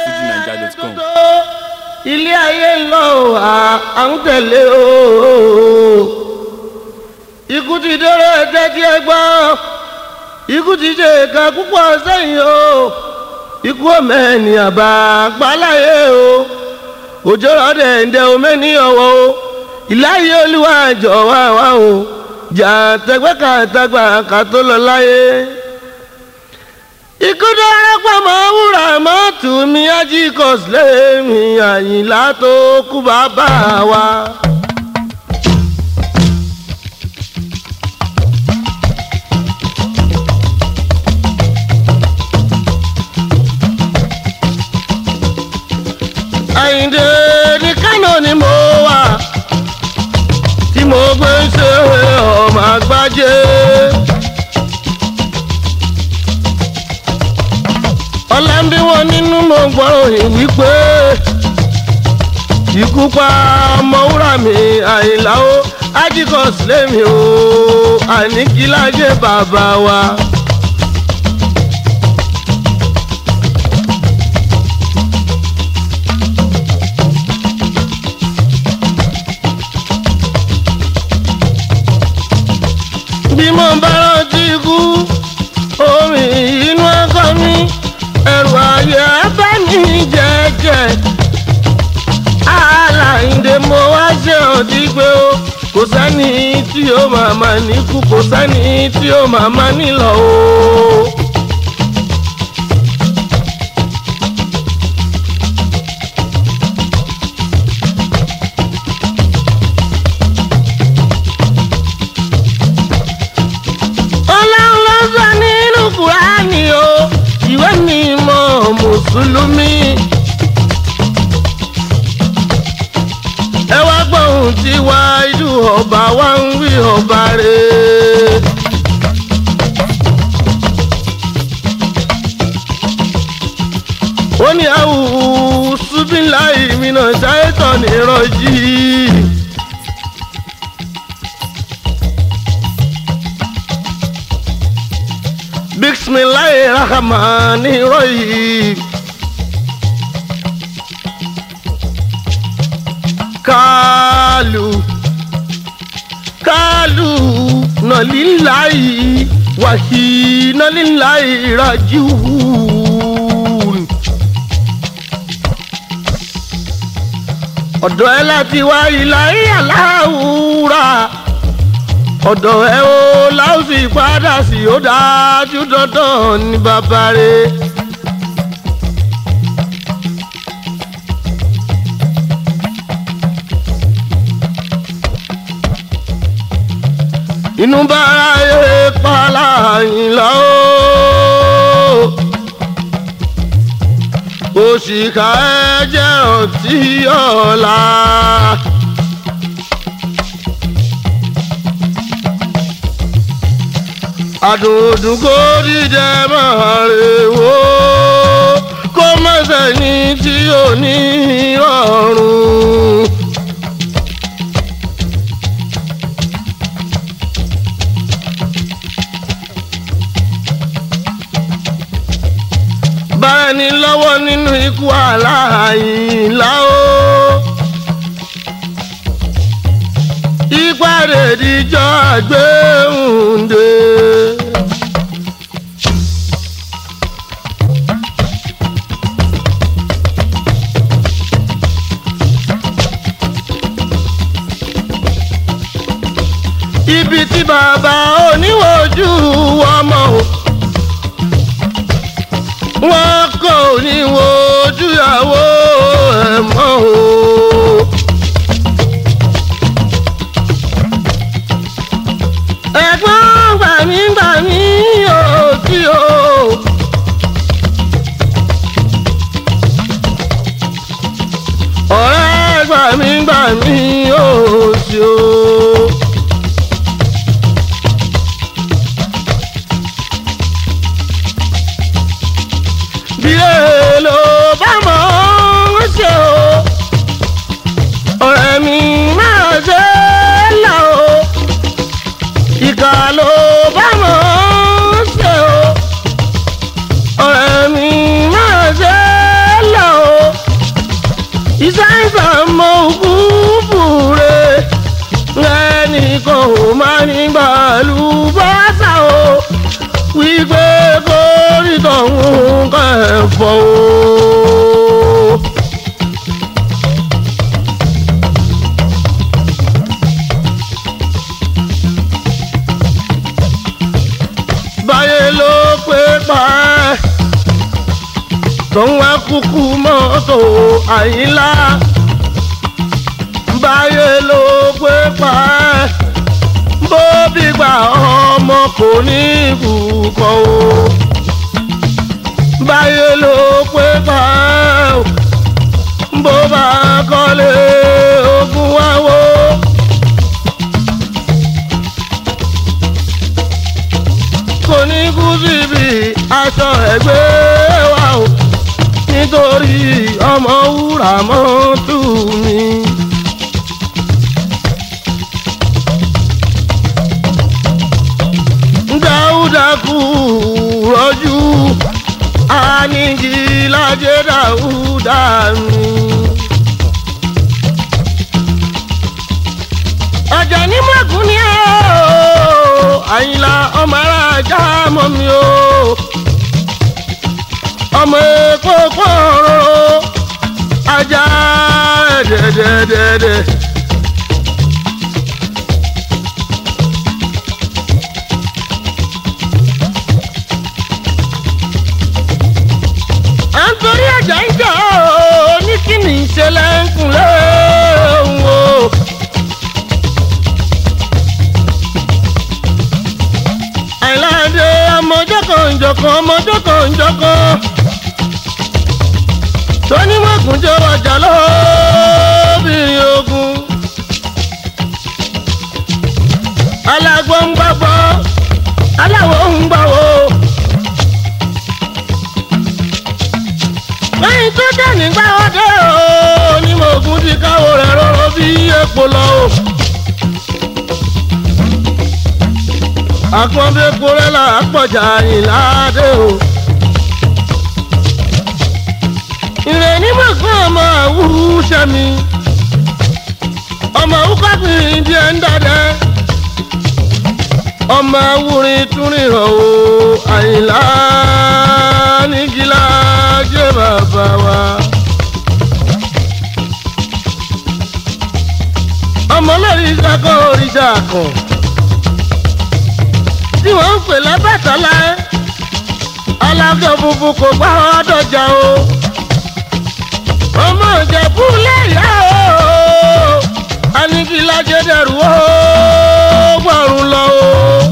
fujinaija.com. ilé ayé ń lọ à à ń tẹ̀lé o ikú ti déré ẹ̀jẹ̀ tí ẹ gbọ́ ikú ti ṣe ìka púpọ̀ sẹ́yìn o ikú ọmọ ènìyàn bá gbáláyé o òjò rọ̀dẹ̀ ǹdẹ̀ omi ní ọwọ́ o ìláyé olúwa jọ̀wọ́ àwa o jà tẹgbẹ́ ká tagbà ká tó lọ láyé ikú dára pamọ́ wúrà mọ́tò mi ajíkọ̀sílẹ̀ mi àyìnlá tó kú bàbá wa. àyìndé ní kánò ni mo wà tí mo gbé ń ṣe ọmọ àgbájé. ọ̀la ń bí wọn nínú mo gbọ́rọ̀ yìí wípé ikú pa ọmọwúrà mi àyìnlá ó ajíkọ̀ sílẹ̀ mi ó àníkílájẹ́ bàbá wa. bí mo bá rántí ikú omi inú ọkọ mi ẹrù ayé bá mi jẹjẹ aláìndé mo wá ṣe ọtí pé ó kò sẹ́ni tí ó máa ma níkú kò sẹ́ni tí ó máa ma nílọ o. ọlọ́run ló sọ nínú kúránì o ìwé mímọ́ mùsùlùmí. ẹ wá gbóhùn tí wá ìlú ọba wa ń wí ọba rẹ̀. ó ní àwùjọ bíláì mìíràn ṣáìtọ̀ nírọ̀jì. bisimilayi rahamani royi. kaalu kaalu nọlilayi wahi nọlilayi rajiun. ọ̀dọ̀ ẹ láti wá ìlàyé aláwùrà ọ̀dọ̀ ẹ o láòsì padà sí ó dájú dandan ní bàbá rẹ̀. inú bára yé pàlà ìlà o òṣìkà ẹ jẹ́ ọtí ọ̀la. àdùndùn kò dídẹ máa rè wò kó má sẹ́ni tí ò ní ọ̀run. bára ní lọ́wọ́ nínú ikú aláìlá o. ìpàdé díjọ́ àgbéhùndé. ibi tí bàbá oníwòjú ọmọ o wọn kò ní wojú ìyàwó ẹ̀ mọ́ o. ẹ̀gbọ́n gbàmígbàmí ò tí o. ọ̀rẹ́ gbàmígbàmí ò tí o. bí èèlò bá mọ̀ ọ́n ṣe o. ọ̀rẹ́ mi máa ṣe é là o ìkà ló bá mọ̀ ọ́n ṣe o ọ̀rẹ́ mi máa ṣe é lọ o máa ní gbàlú bọ́sà o wípé kórì tọ̀hún kẹfọ́ o. báyé ló pé pa ẹ́ tòun wá kúkú mọ́tò àyínlá báyé ló pé pa ẹ́ bó bí gbà ọmọ kò ní ìbùkọ́ o báyé ló pé pa ẹ́ o bó bá kọ́lé ogun wá wó. kò ní kú síbi aṣọ ẹgbẹ́ wa o nítorí ọmọ wúrà mọ́tò mi. dáúdà kú rọ́jú anìjìlájẹ́ dáúdà mi. ọjà ní mọ̀kún ni ó àyìnlá ọmọ aráàjà mọ́ mi o ọmọ èkó pọ̀rọ̀ ajá dẹ́dẹ́dẹ́dẹ́. à ń torí ẹ̀jẹ̀ ń jà ó ní kí ni ìṣẹ̀lẹ̀ ń kúnlẹ̀ òun o. àìláde ọmọjọ́ kan ìjọkan ọmọjọ́ kan ìjọkan tó ní mọ̀gùn jẹ́ ọjà lóbìnrin ogun. alágbó ń gbàgbọ́ aláwọ̀ ń gbàwọ̀. lẹ́yìn tó dé nígbà ọdẹ o ní mọ̀gùn ti káwọ́ rẹ̀ rọ́rọ́ bí epo lọ o. àpọ̀nbẹ́pọ̀ rẹ̀ là á pọ̀jà ìlàdé o. ìrẹ̀ ní mọ̀gùn ọmọ àwùrú sẹ́mi ọmọ awúkọ́bìnrin díẹ̀ ń dàdẹ́ ọmọ awúrin túnrin rọ̀ o àyìnlá nígilá jẹ́ bàbá wa. ọmọ lórí ìṣàkó òrìṣà kan tí wọ́n ń pè lábàtàlá alájọ funfun kò gbá ọdọjà o ọmọ ìjẹ̀bú lẹ́yà o anigilá jẹ́ dẹrù o gbọ̀rùn lọ o.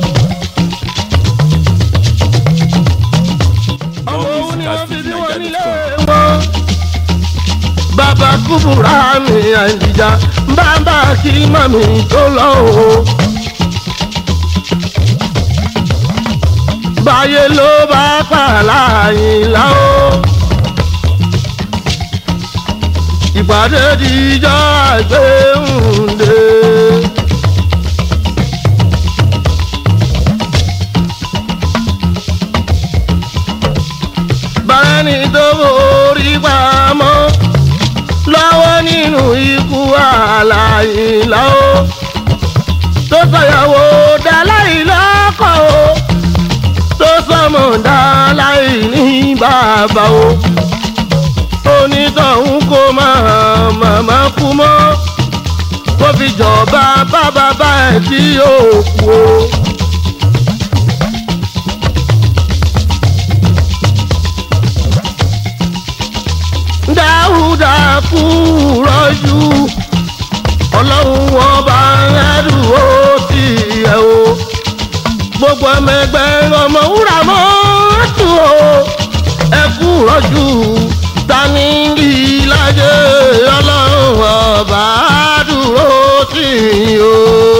ọmọ òun ni wọ́n fi bí wọ́n nílé wọn. bàbá kúbúrà mi àìjíjà bàbá kí màmí tó lọ o. báyé ló bá pààlà àyìnlá o. ìpàdé dijọ́ àgbéhùndé. bárẹ́ni tó borí pamọ́ lọ́wọ́ nínú ikú àlàyìnlá o. tó sọ̀yàwó dáláì lọ́kọ̀ o. tó sọmọ dáláì ní bàbá o onítọ̀hún kó máa màmá kú mọ́ kó fi jọba bá bàbá ẹ̀ tí yóò kú o. dáúdà kú rọ́jú ọlọ́run wọn bá ẹrù ó ti yẹ o gbogbo ọmọ ẹgbẹ́ ọmọ wúrà mọ́tò o ẹ kú rọ́jú tani ìlàjẹ ọlọ́run ọba dúró tì í o.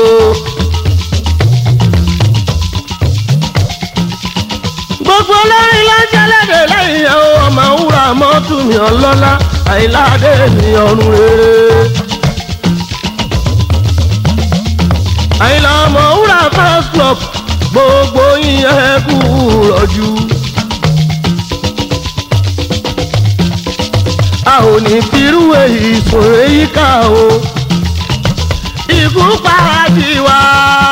gbogbo olórin ló jẹ́lẹ́dẹ̀ lẹ́yìn ẹ̀ o ọmọ wúrà mọ́tò mi ọlọ́lá àìláde mi ọ̀run rere. àìlà ọmọ wúrà fast club gbogbo yín ẹ kú rọ̀jú. a ò ní firú èyí sùn èyí ká o. ikú pàdé wá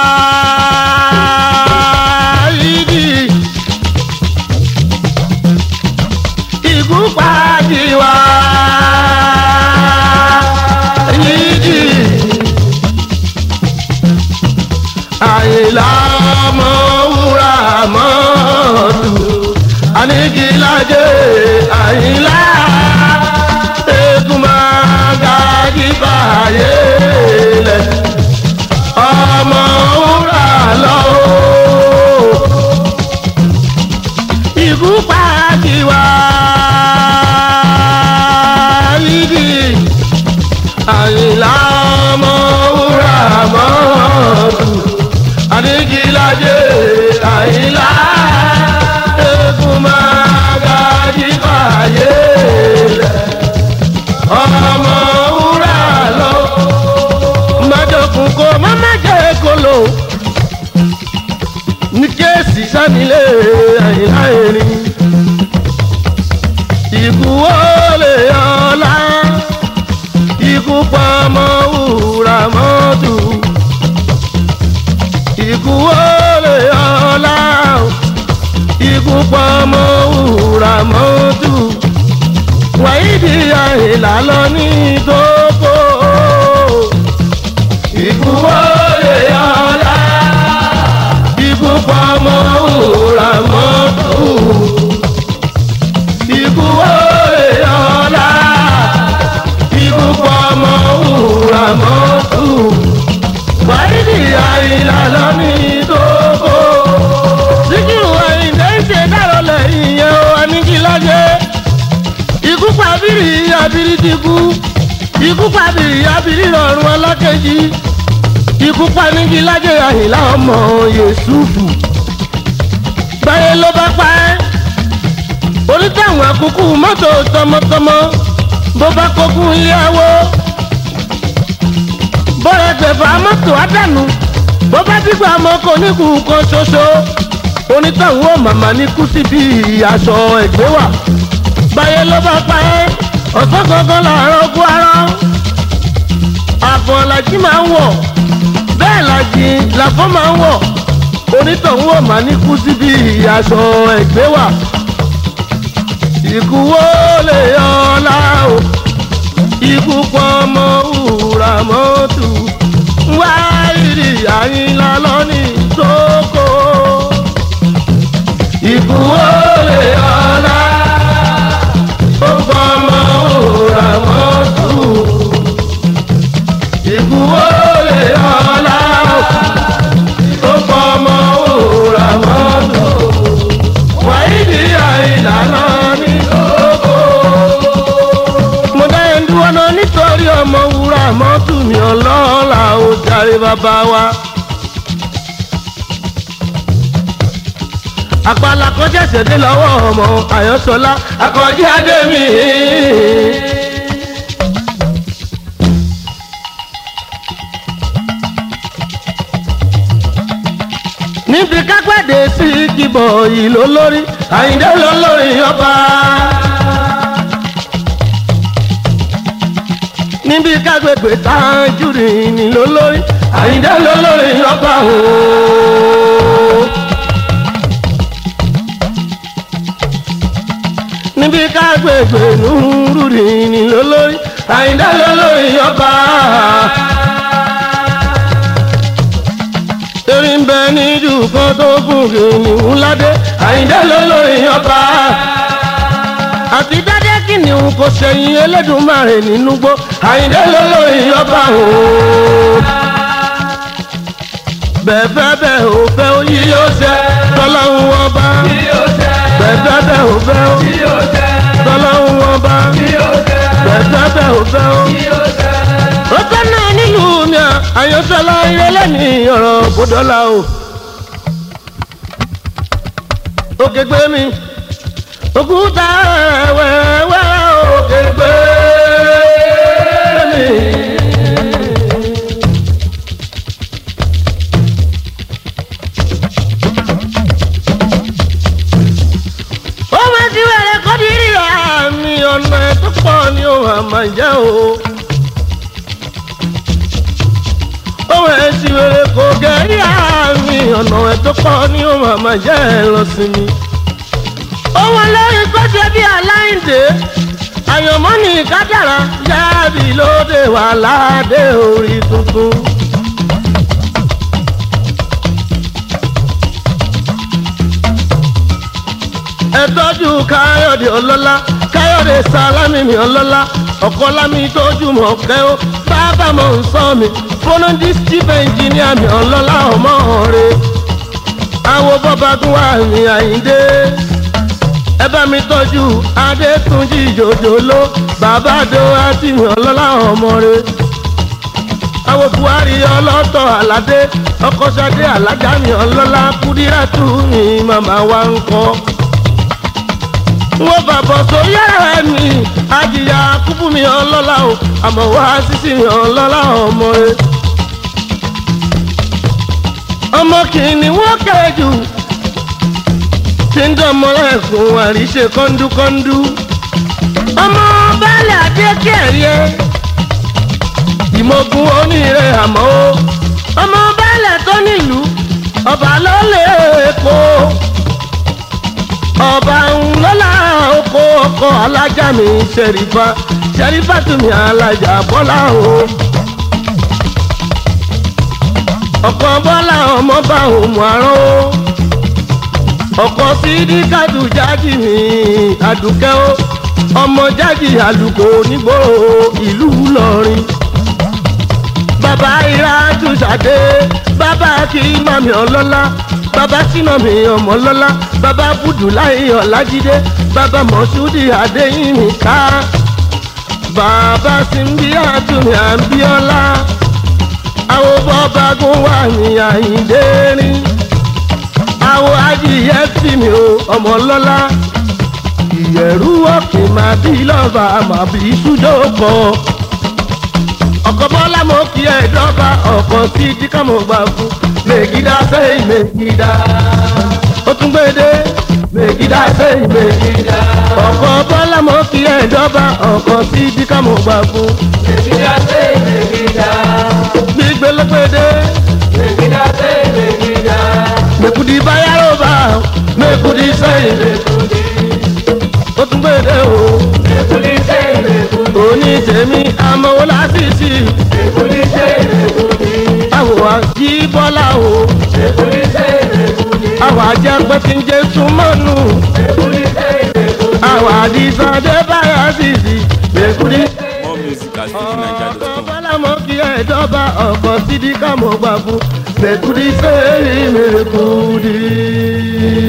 ìdí ikú pàdé wá ìdí àyìnlá ọmọ wúrà mọ́tò anigilaje àyìnlá egun máa ga jíba ayé lẹ ọmọ wúrà lọ́wọ́ ikú pàdé wá yídì àyìnlá ọmọ wúrà mọ́tò anigilaje àyìnlá egun máa ga jíba ayé lẹ ọmọ wúrà lọ́wọ́ májọkùn kó má má jẹ́ kóló ní kéèsì sanilé àyìnlá erin ikú wọlé ọlá ikú pamọ́ wúrà mọ́tò ikú wọlé ọlá ikú pamọ́ wúrà mọ́tò wàyídì àyìnlá lọ ní gbogbo ikú wọlé ọlá ikú pamọ́ wúrà mọ́tò ikú wọlé ọlá ikú pamọ́ wúrà mọ́tò wàyídì àyìnlá lọ ní gbogbo síkírù àyìnlá ń ṣe dárò lẹ́yìn yẹn ó aníkílájẹ́ ikú pàbírí abiri ti kú ikú pàbírí abiri rọrùn alákejì ikú panigi lájẹ àyìnlá ọmọ yẹsùfù gbáyé ló bá pa ẹ́ onítàwọn àkókò mọ́tò tọmọtọmọ bó bá kókó iléyàwó bọ́rẹ̀ tẹ̀fà mọ́tò àdánù bó bá dìgbà ọmọ kò ní kú kan ṣoṣo onítàwọn ò màmá ní kú síbi aṣọ ẹ̀gbẹ́ wà báyé ló bá pa ẹ́ ọ̀sán gangan làárọ̀ kú ara àfọ̀n làjí máa ń wọ̀ bẹ́ẹ̀ làjí làfọ́ máa ń wọ̀ onítọ̀hún ò máa ní kú síbi aṣọ ẹ̀gbẹ́ wà ikú wo lè yọ ọ́lá o ikú pọ̀ ọmọ wúrà mọ́tò wá ìrì àyìnlá lọ́nì sóko ikú wo lè yọ ọ́lá ó fọmọ òòrà mọ́tò ikú wo lè ọlá ó fọmọ òòrà mọ́tò wáyídì àìlànà ní kókó. mo dá ẹ̀ ń dúró náà nítorí ọmọ wúrà mọ́tò mi ọlọ́ọ̀la ó jàre bàbá wa. àpàlà kan ṣẹ̀ṣẹ̀ dé lọ́wọ́ ọmọ àyànṣọlá àkànjí adémi. níbi kápẹ́dé sí kíbọ̀ yìí ló lórí àyíndé ló lórí ọba. níbi kágbègbè tájúrì ni ló lórí àyíndé ló lórí ọba ooo. níbi kágbègbè nùrùrì ni lólórí àyíndá lólórí ọba. erin bẹ níjú kan tó gùn kìnìún ládé àyíndá lólórí ọba. àti dádé kìnìún kò ṣẹ̀yìn Elédùmarè nínú gbó àyíndá lólórí ọba ooo. bẹ́ẹ̀ fẹ́ bẹ́ẹ̀ ò fẹ́ ó yí yóò ṣe tọ́lọ́hún ọba. bẹ́ẹ̀ fẹ́ bẹ́ẹ̀ ò fẹ́ ó tọ́lọ́hún ọba. bẹ́ẹ̀ fẹ́ bẹ́ẹ̀ ò fẹ́ ó. ó tẹ́ náà nílùú mi àyànṣọ́lá ìrẹ́lẹ̀ ní ọ̀rọ̀ bọ́dọ́là o. òkè gbé mi òkúta wẹ́wẹ́ òkè gbé mi. ó máa ti wẹ̀rẹ̀ kọ́ di rí àmì ọ̀nà tó pọ̀ ní òun àmà jẹ́ o. ohun ẹ̀sìn rere kò gẹ̀rí àmì ọ̀nà ẹ̀ tó pọ̀ ní ó màmá jẹ́ ẹ lọ sí mi. ohun ẹlẹ́rìí kó ṣe bí aláìndé àyànmọ́ ní kádàrá yáàbí lóde wà ládé orí tuntun. ẹ tọ́jú káyọ̀dé ọlọ́lá káyọ̀dé sálámì mi ọlọ́lá ọ̀kọ́ lámì tójú mọ̀ kẹ́ ó bàbá mọ̀ ń sọ mi fónú dísítìpù ẹnjìníà mi ọlọ́lá ọmọ rẹ̀ àwo bọ́ba tún wà ní àyíndé ẹ bá mi tọ́jú adétúnjì jòjòló bàbá do àti mi ọlọ́lá ọmọ rẹ̀ àwo buhari ọlọ́tọ̀ aládé ọkọ̀ sadé alájà mi ọlọ́lá kúdírátù mi màmá wa ń kọ́ wọ́n bàbọ̀ tó yára mi àjìyà kúkú mi ọlọ́lá o àmọ́ wá sísì mi ọlọ́lá ọmọ rẹ. ọmọ kìíní wọ́n kẹ́jù tí ń dánmọ́ ẹ̀kún àríṣe kọ́ńdúkọ́ńdú. ọmọ baálẹ̀ adékẹ́rẹ́ ìmọ̀gùn oníire àmọ́ o ọmọ baálẹ̀ tó nílùú ọba ló lè kó ọba ńlọ́lá oko ọkọ̀ alájà mi ṣẹ̀rífà ṣẹ̀rífà tún mi alájà bọ́lá o. ọkọ̀ bọ́lá ọmọ bá òmù àrán o. ọkọ̀ sídìkàdù jájì mi àdùkẹ́ o. ọmọ jájì àlùkò nígboro ìlú Ìlọrin. bàbá ira tún ṣàdé bàbá kì í màmí ọlọ́lá bàbá sínà mi ọmọ lọ́lá bàbá bùdùláì ọ̀làjídé bàbá mọ̀ṣúdì adéyìnmí ká bàbá símbí àtúnmí àbíọ́lá àwọn bọ́bágún wà ní àyíndé rí àwọn adìyẹ tì mí o ọmọ lọ́lá ìyẹ̀rú ọ̀kì máa bí lọ́ba máa bí súdòkọ ọkọ̀ bọ́lá mo kí ẹ̀ dọ́gba ọkọ̀ sí díkà mo gbà fún megida sẹ́yìn megida. ó tún gbéde megida sẹ́yìn megida. ọkọ̀ bọ́lá mo kí ẹ̀ dọ́gba ọkọ̀ sí díkà mo gbà fún. Megida sẹ́yìn megida. gbígbé ló gbéde. Megida sẹ́yìn megida. mekudi bayaro bá mekudi sẹ́yìn mekudi. ó tún gbéde o. Mekudi sẹ́yìn mekudi. òní tèmi amọ̀wó lásìsì. Mekudi sẹ́yìn mekudi. àwọn àjí bọ́lá o. Mekudi sẹ́yìn mekudi. àwọn àjẹpẹ́ tí ń jẹ́ súnmọ́nù. Mekudi sẹ́yìn mekudi. àwọn àdìsàn dé báyà sísì. mekudi. More music at ọkọ̀ cityniger.com. bọ́lá mọ́ kí ẹ dọ́ba ọkọ̀ sídìí ká mọ́ gbà fún mẹ́kúdí sẹ́yìn mẹ́kúdí.